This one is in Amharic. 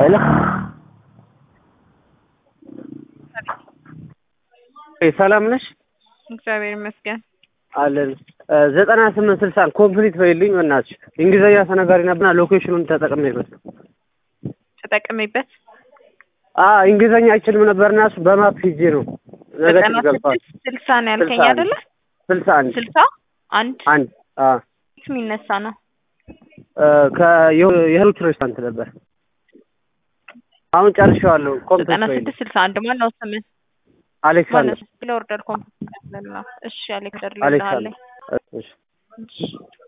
ሄሎ ሰላም ነሽ? እግዚአብሔር ይመስገን። አለን ዘጠና ስምንት ስልሳን ኮምፕሊት በይልኝ በእናትሽ። እንግሊዝኛ ተናጋሪ ነበርና ሎኬሽኑን ተጠቅሜበት ተጠቅሜበት አዎ እንግሊዝኛ አይችልም ነበርና እሱ በማፕ ሂጄ ነው ነገ ዘጠና ገብቷል። ስድስት ስልሳ ነው ያልከኝ ስልሳ አንድ አይደለ? ስልሳ አንድ ስልሳ አንድ አንድ አዎ የት የሚነሳ ነው? ከየህሩት ሬስቶራንት ነበር። አሁን ጨርሼዋለሁ። ኮምፕሊት ዘጠና በይልኝ ስድስት ስልሳ አንድ ማነው ስምህ? አሌክሳንደር ማነው? ለኦርደር ኮምፕሊት ነው። እሺ አሌክሳንደር አሌክሳንደር ልልሃለሁ። እሺ እሺ